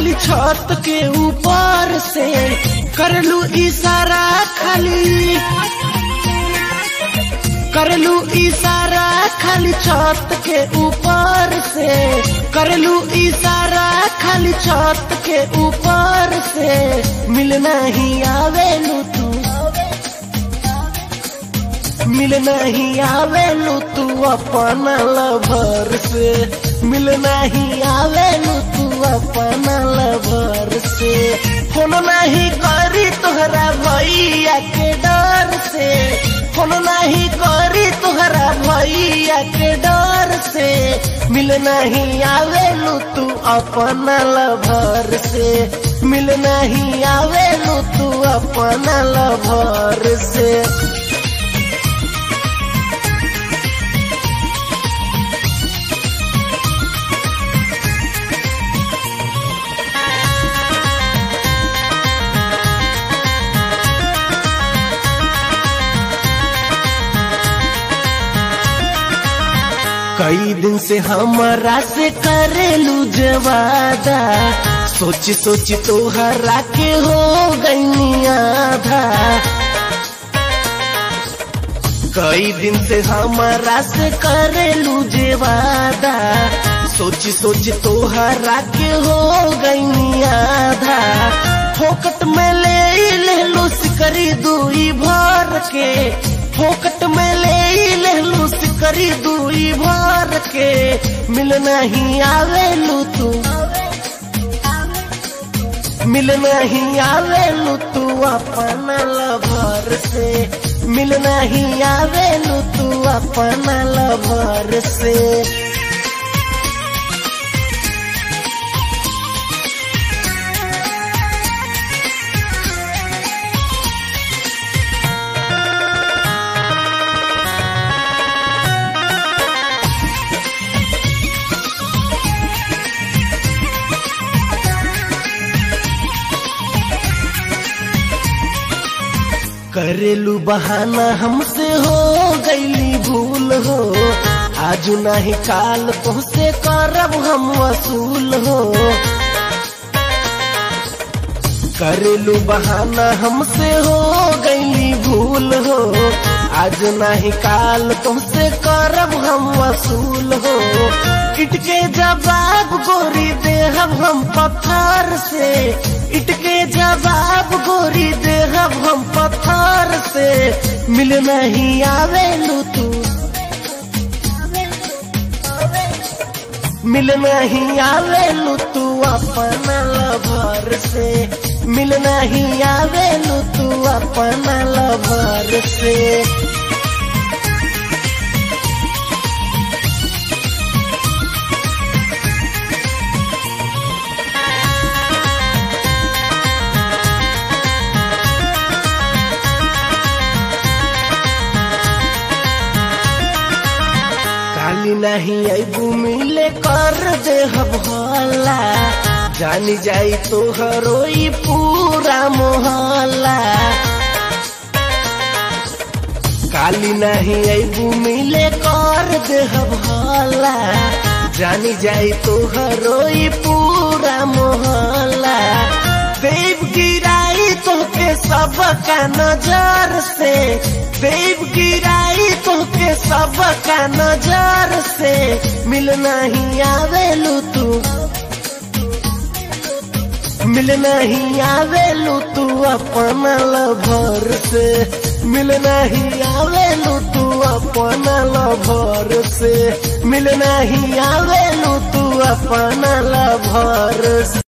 खाली छत के ऊपर से करलू इशारा खाली करलू इशारा खाली छत के ऊपर से करलू इशारा खाली छत के ऊपर से मिलना ही आवेलू तू मिलना ही आवेलू तू अपना लभर से मिलना ही आवेलू तू अपना लभर से फोन नहीं करी तोहरा भैया के डर से फोन नहीं करी तोहरा भैया के डर से मिलना ही आवेलू तू अपना लभर से मिलना ही आवेलू तू अपना लभर से कई दिन से हमारा से करेलू जवादा सोची सोची तोहरा के हो गई आधा कई दिन से हमारा से करेलू जेवादा सोची सोची तोहरा के हो गई आधा फोकट में ले ले लो सिकरी दुई भर के फोकट में ले ले लो सिकरी दुई भर के मिलना ही आवेलू तू मिलना ही आवेलू तू अपना लभर से मिलना ही आवेलू तू अपना लभर से करेलू बहाना हमसे हो गईली भूल हो आज नहीं काल तुमसे करब हम वसूल हो करेलू बहाना हमसे हो गईली भूल हो आज नहीं काल तुमसे करब हम वसूल हो इटके जवाब गोरी देहब हम पत्थर से इटके जवाब गोरी देहब हम पत्थर से मिल नहीं आवेलू तू मिल नहीं आवेलू तू अपना लभर से मिल नहीं आवेलू तू अपना लभर से काली नहीं अबू मिले कर दे हला जानी जाई तो हरोई पूरा मोहल्ला काली नहीं अबू मिले कर दे हला जानी जाई तो हरोई पूरा मोहल्ला देव गिराई तो के सब का नजर से देव गिराई तो के सब का नजर से मिल नहीं आवेलू तू मिल नहीं आवेलू तू अपना लभर से मिल नहीं आवेलू तू अपना लभर से मिल नहीं आवेलू तू अपना लभर से